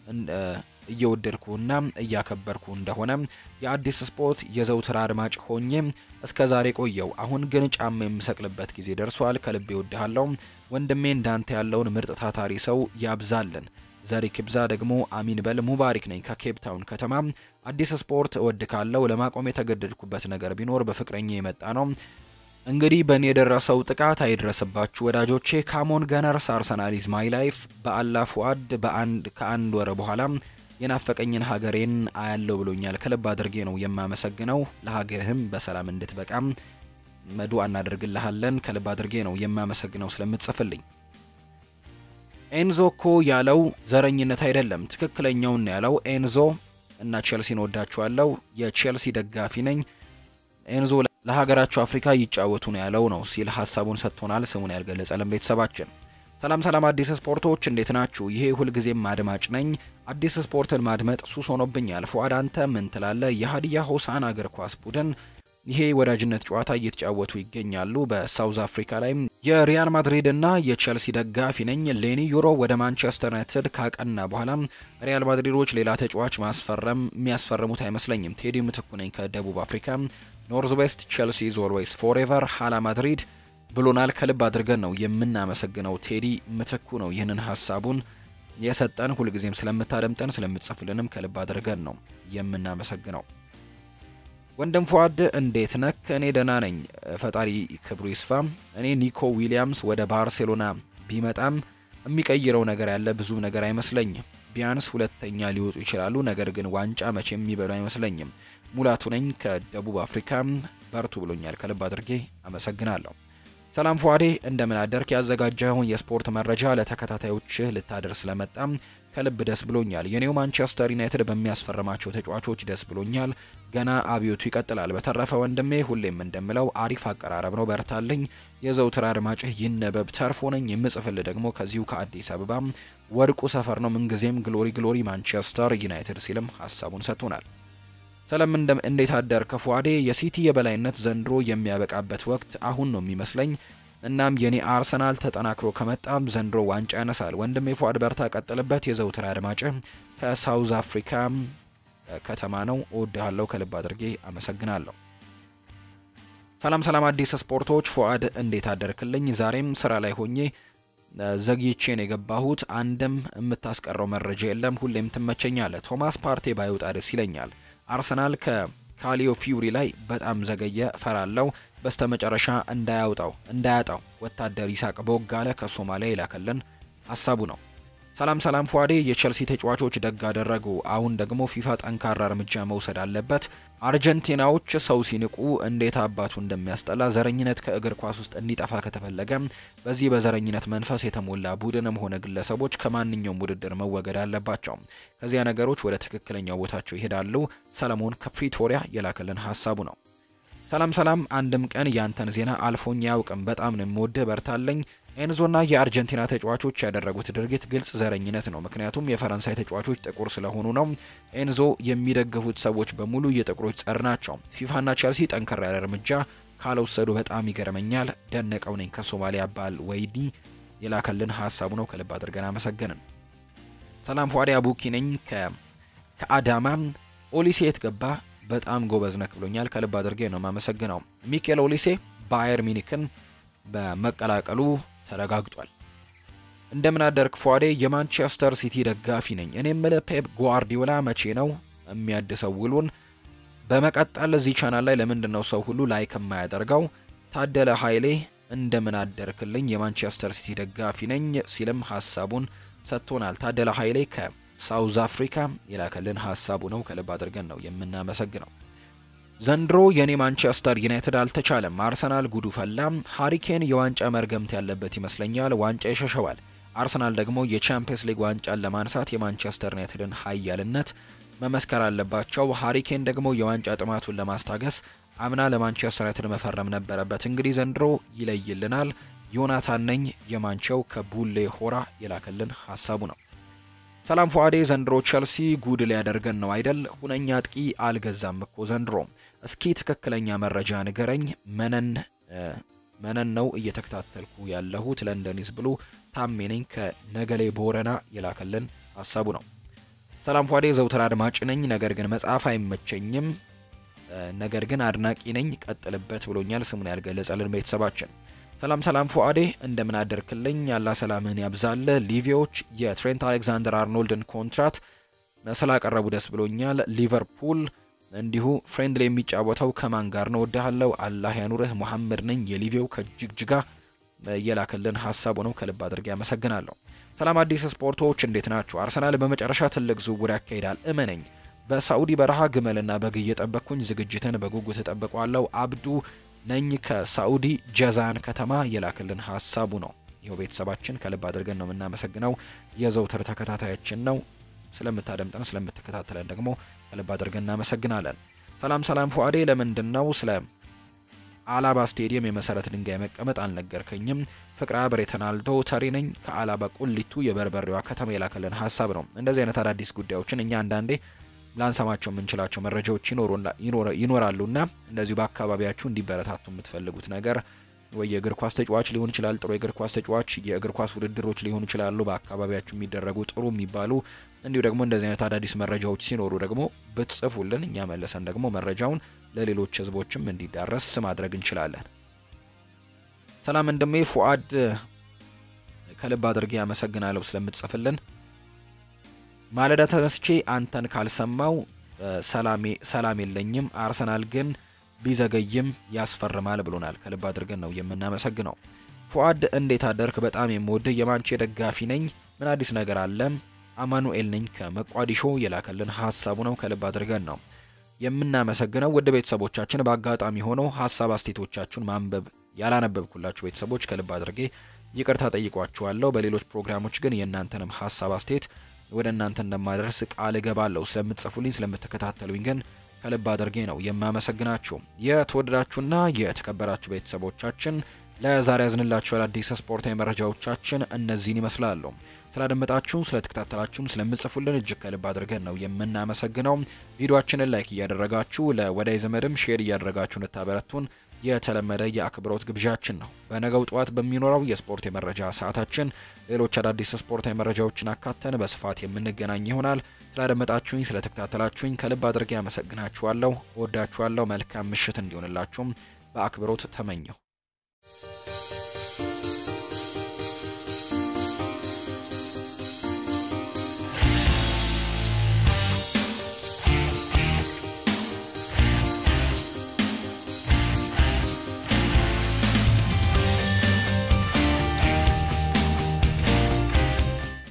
እየወደድኩና እያከበርኩ እንደሆነ የአዲስ ስፖርት የዘውትር አድማጭ ሆኜ እስከ ዛሬ ቆየው። አሁን ግን ጫማ የምሰቅልበት ጊዜ ደርሷል። ከልቤ እወድሃለሁ ወንድሜ። እንዳንተ ያለውን ምርጥ ታታሪ ሰው ያብዛልን። ዘሪ ክብዛ ደግሞ አሚን በል። ሙባሪክ ነኝ ከኬፕ ታውን ከተማ። አዲስ ስፖርት እወድ ካለው ለማቆም የተገደድኩበት ነገር ቢኖር በፍቅረኛ የመጣ ነው። እንግዲህ በእኔ የደረሰው ጥቃት አይድረስባችሁ ወዳጆቼ። ካሞን ገነርስ አርሰናል ኢዝ ማይ ላይፍ። በአላ ፉአድ በአንድ ከአንድ ወር በኋላ የናፈቀኝን ሀገሬን አያለው ብሎኛል። ከልብ አድርጌ ነው የማመሰግነው። ለሀገርህም በሰላም እንድትበቃም መዱ እናደርግልሃለን። ከልብ አድርጌ ነው የማመሰግነው ስለምትጽፍልኝ። ኤንዞ እኮ ያለው ዘረኝነት አይደለም፣ ትክክለኛውን ያለው ኤንዞ እና ቼልሲን ወዳችኋለሁ። የቼልሲ ደጋፊ ነኝ። ኤንዞ ለሀገራቸው አፍሪካ ይጫወቱ ነው ያለው ነው ሲል ሀሳቡን ሰጥቶናል። ስሙን ያልገለጸልን ቤተሰባችን ሰላም ሰላም፣ አዲስ ስፖርቶች እንዴት ናችሁ? ይሄ ሁልጊዜም አድማጭ ነኝ። አዲስ ስፖርትን ማድመጥ ሱስ ሆኖብኛል። ፉአድ አንተ ምን ትላለህ? የሀዲያ ሆሳና እግር ኳስ ቡድን ይሄ ወዳጅነት ጨዋታ እየተጫወቱ ይገኛሉ። በሳውዝ አፍሪካ ላይም የሪያል ማድሪድ እና የቼልሲ ደጋፊ ነኝ። ሌኒ ዩሮ ወደ ማንቸስተር ዩናይትድ ካቀና በኋላ ሪያል ማድሪዶች ሌላ ተጫዋች ማስፈረም የሚያስፈርሙት አይመስለኝም። ቴዲ ምትኩ ነኝ ከደቡብ አፍሪካ። ኖርዝ ዌስት ቼልሲ ኢዝ ኦልዌይስ ፎሬቨር ሀላ ማድሪድ ብሎናል። ከልብ አድርገን ነው የምናመሰግነው። ቴዲ ምትኩ ነው ይህንን ሀሳቡን የሰጠን። ሁልጊዜም ስለምታደምጠን ስለምትጽፍልንም ከልብ አድርገን ነው የምናመሰግነው። ወንድም ፏድ እንዴት ነክ? እኔ ደህና ነኝ፣ ፈጣሪ ክብሩ ይስፋ። እኔ ኒኮ ዊሊያምስ ወደ ባርሴሎና ቢመጣም የሚቀይረው ነገር ያለ ብዙ ነገር አይመስለኝም። ቢያንስ ሁለተኛ ሊወጡ ይችላሉ፣ ነገር ግን ዋንጫ መቼም የሚበሉ አይመስለኝም። ሙላቱ ነኝ ከደቡብ አፍሪካ። በርቱ ብሎኛል። ከልብ አድርጌ አመሰግናለሁ። ሰላም ፏዴ እንደምን አደርክ? ያዘጋጀኸውን የስፖርት መረጃ ለተከታታዮችህ ልታደርስ ስለመጣም ከልብ ደስ ብሎኛል። የኔው ማንቸስተር ዩናይትድ በሚያስፈርማቸው ተጫዋቾች ደስ ብሎኛል። ገና አብዮቱ ይቀጥላል። በተረፈ ወንድሜ ሁሌም እንደምለው አሪፍ አቀራረብ ነው፣ በርታልኝ። የዘውትር አድማጭህ ይነበብ ተርፎ ነኝ። የምጽፍል ደግሞ ከዚሁ ከአዲስ አበባ ወርቁ ሰፈር ነው። ምንጊዜም ግሎሪ ግሎሪ ማንቸስተር ዩናይትድ ሲልም ሀሳቡን ሰጥቶናል። ሰላም እንዴት አደርክ ፏዴ? የሲቲ የበላይነት ዘንድሮ የሚያበቃበት ወቅት አሁን ነው የሚመስለኝ። እናም የኔ አርሰናል ተጠናክሮ ከመጣም ዘንድሮ ዋንጫ ያነሳል። ወንድሜ ፏድ በርታ፣ ቀጥልበት። የዘውትር አድማጭ ከሳውዝ አፍሪካ ከተማ ነው። እወድሃለሁ፣ ከልብ አድርጌ አመሰግናለሁ። ሰላም ሰላም፣ አዲስ ስፖርቶች ፏድ እንዴት አደርክልኝ? ዛሬም ስራ ላይ ሆኜ ዘግይቼን የገባሁት አንድም የምታስቀረው መረጃ የለም። ሁሌም ትመቸኛለህ። ቶማስ ፓርቴ ባይወጣ ደስ ይለኛል። አርሰናል ከካሊዮ ፊውሪ ላይ በጣም ዘገየ፣ ፈራለው በስተመጨረሻ እንዳያውጣው እንዳያጣው ወታደር ይሳቅ ቦጋለ ከሶማሊያ ይላከልን ሀሳቡ ነው። ሰላም ሰላም ፏዴ የቼልሲ ተጫዋቾች ደግ አደረጉ። አሁን ደግሞ ፊፋ ጠንካራ እርምጃ መውሰድ አለበት። አርጀንቲናዎች ሰው ሲንቁ እንዴት አባቱ እንደሚያስጠላ። ዘረኝነት ከእግር ኳስ ውስጥ እንዲጠፋ ከተፈለገ በዚህ በዘረኝነት መንፈስ የተሞላ ቡድንም ሆነ ግለሰቦች ከማንኛውም ውድድር መወገድ አለባቸው። ከዚያ ነገሮች ወደ ትክክለኛው ቦታቸው ይሄዳሉ። ሰለሞን ከፕሪቶሪያ የላከልን ሀሳቡ ነው። ሰላም ሰላም፣ አንድም ቀን ያንተን ዜና አልፎኝ አያውቅም። በጣም ነው የምወድህ፣ በርታለኝ። ኤንዞና የአርጀንቲና ተጫዋቾች ያደረጉት ድርጊት ግልጽ ዘረኝነት ነው። ምክንያቱም የፈረንሳይ ተጫዋቾች ጥቁር ስለሆኑ ነው። ኤንዞ የሚደግፉት ሰዎች በሙሉ የጥቁሮች ጸር ናቸው። ፊፋና ቸልሲ ጠንከር ያለ እርምጃ ካልወሰዱ በጣም ይገርመኛል። ደነቀው ነኝ ከሶማሊያ ባል ወይዲ የላከልን ሀሳቡ ነው። ከልብ አድርገን አመሰገንን። ሰላም ፏዲ አቡኪ ነኝ ከአዳማ ኦሊሴ የት ገባ? በጣም ጎበዝ ነክ ብሎኛል። ከልብ አድርጌ ነው የማመሰግነው። ሚኬል ኦሊሴ ባየር ሚኒክን በመቀላቀሉ ተረጋግጧል። እንደምን አደርክ ፏዴ? የማንቸስተር ሲቲ ደጋፊ ነኝ። እኔ የምልህ ፔፕ ጓርዲዮላ መቼ ነው የሚያድሰው ውሉን? በመቀጠል እዚህ ቻናል ላይ ለምንድን ነው ሰው ሁሉ ላይክ የማያደርገው? ታደለ ኃይሌ እንደምን አደርክልኝ የማንቸስተር ሲቲ ደጋፊ ነኝ ሲልም ሀሳቡን ሰጥቶናል። ታደለ ኃይሌ ከሳውዝ አፍሪካ የላከልን ሀሳቡ ነው። ከልብ አድርገን ነው የምናመሰግነው። ዘንድሮ የኔ ማንቸስተር ዩናይትድ አልተቻለም። አርሰናል ጉዱ ፈላም። ሃሪኬን የዋንጫ መርገምት ያለበት ይመስለኛል። ዋንጫ ይሸሸዋል። አርሰናል ደግሞ የቻምፒየንስ ሊግ ዋንጫን ለማንሳት የማንቸስተር ዩናይትድን ኃያልነት መመስከር አለባቸው። ሃሪኬን ደግሞ የዋንጫ ጥማቱን ለማስታገስ አምና ለማንቸስተር ዩናይትድ መፈረም ነበረበት። እንግዲህ ዘንድሮ ይለይልናል። ዮናታን ነኝ የማንቸው ከቡሌ ሆራ የላከልን ሀሳቡ ነው። ሰላም ፏዴ ዘንድሮ ቸልሲ ጉድ ሊያደርገን ነው አይደል? ሁነኛ አጥቂ አልገዛም እኮ ዘንድሮ። እስኪ ትክክለኛ መረጃ ንገረኝ። መነን መነን ነው እየተከታተልኩ ያለሁት ለንደኒዝ ብሉ ታሜ ነኝ ከነገሌ ቦረና የላከልን ሀሳቡ ነው። ሰላም ፏዴ ዘውትር አድማጭ ነኝ፣ ነገር ግን መጽሐፍ አይመቸኝም፣ ነገር ግን አድናቂ ነኝ፣ ቀጥልበት ብሎኛል። ስሙን ያልገለጸልን ቤተሰባችን ሰላም ሰላም ፉአዴ እንደምን አደርክልኝ? ያላ ሰላምህን ያብዛል። ሊቪዎች የትሬንት አሌክዛንደር አርኖልድን ኮንትራት ስላቀረቡ ደስ ብሎኛል። ሊቨርፑል እንዲሁ ፍሬንድሊ የሚጫወተው ከማን ጋር ነው? ወድሃለው። አላህ ያኑርህ። መሐመድ ነኝ የሊቪው ከጅግጅጋ የላከልን ሀሳቡ ነው። ከልብ አድርጌ ያመሰግናለሁ። ሰላም አዲስ ስፖርቶች እንዴት ናቸው? አርሰናል በመጨረሻ ትልቅ ዝውውር ያካሂዳል እመነኝ። በሳዑዲ በረሃ ግመልና በግ እየጠበቅኩኝ ዝግጅትን በጉጉት እጠብቀዋለሁ። አብዱ ነኝ ከሳዑዲ ጀዛን ከተማ የላክልን ሀሳቡ ነው። ይኸው ቤተሰባችን ከልብ አድርገን ነው የምናመሰግነው። የዘውትር ተከታታያችን ነው። ስለምታደምጠን ስለምትከታተለን ደግሞ ከልብ አድርገን እናመሰግናለን። ሰላም ሰላም ፉአዴ ለምንድን ነው ስለ አላባ ስቴዲየም የመሰረት ድንጋይ መቀመጥ አልነገርከኝም? ፍቅረ አብሬ ተናልዶ ተሪ ነኝ ከአላባ ቁሊቱ የበርበሬዋ ከተማ የላከልን ሀሳብ ነው። እንደዚህ አይነት አዳዲስ ጉዳዮችን እኛ አንዳንዴ ላንሰማቸው የምንችላቸው መረጃዎች ይኖራሉና እንደዚሁ በአካባቢያችሁ እንዲበረታቱ የምትፈልጉት ነገር ወይ የእግር ኳስ ተጫዋች ሊሆን ይችላል፣ ጥሩ የእግር ኳስ ተጫዋች፣ የእግር ኳስ ውድድሮች ሊሆኑ ይችላሉ፣ በአካባቢያችሁ የሚደረጉ ጥሩ የሚባሉ እንዲሁ ደግሞ እንደዚህ አይነት አዳዲስ መረጃዎች ሲኖሩ ደግሞ ብትጽፉልን እኛ መልሰን ደግሞ መረጃውን ለሌሎች ህዝቦችም እንዲዳረስ ማድረግ እንችላለን። ሰላም እንደሜ ፉአድ ከልብ አድርጌ ያመሰግናለሁ ስለምትጽፍልን። ማለዳ ተነስቼ አንተን ካልሰማው ሰላም የለኝም። አርሰናል ግን ቢዘገይም ያስፈርማል ብሎናል። ከልብ አድርገን ነው የምናመሰግነው። ፉአድ እንዴት አደርክ? በጣም የምወድህ የማንቼ ደጋፊ ነኝ። ምን አዲስ ነገር አለ? አማኑኤል ነኝ ከመቋዲሾ የላከልን ሀሳቡ ነው። ከልብ አድርገን ነው የምናመሰግነው። ውድ ቤተሰቦቻችን በአጋጣሚ ሆነው ሀሳብ አስቴቶቻችሁን ማንበብ ያላነበብኩላችሁ ቤተሰቦች ከልብ አድርጌ ይቅርታ ጠይቋችኋለሁ። በሌሎች ፕሮግራሞች ግን የእናንተንም ሀሳብ አስቴት ወደ እናንተ እንደማደርስ ቃል እገባለሁ። ስለምትጽፉልኝ ስለምትከታተሉኝ ግን ከልብ አድርጌ ነው የማመሰግናችሁ። የተወደዳችሁና የተከበራችሁ ቤተሰቦቻችን ለዛሬ ያዝንላችሁ አዳዲስ ስፖርታዊ መረጃዎቻችን እነዚህን ይመስላሉ። ስላደመጣችሁን፣ ስለተከታተላችሁን፣ ስለምጽፉልን እጅግ ከልብ አድርገን ነው የምናመሰግነው። ቪዲዮአችንን ላይክ እያደረጋችሁ ለወዳጅ ዘመድም ሼር እያደረጋችሁ እንታበረቱን የተለመደ የአክብሮት ግብዣችን ነው። በነገው ጠዋት በሚኖረው የስፖርት የመረጃ ሰዓታችን ሌሎች አዳዲስ ስፖርታዊ መረጃዎችን አካተን በስፋት የምንገናኝ ይሆናል። ስላደመጣችሁኝ፣ ስለተከታተላችሁኝ ከልብ አድርጌ አመሰግናችኋለሁ። ወዳችኋለሁ። መልካም ምሽት እንዲሆንላችሁም በአክብሮት ተመኘው።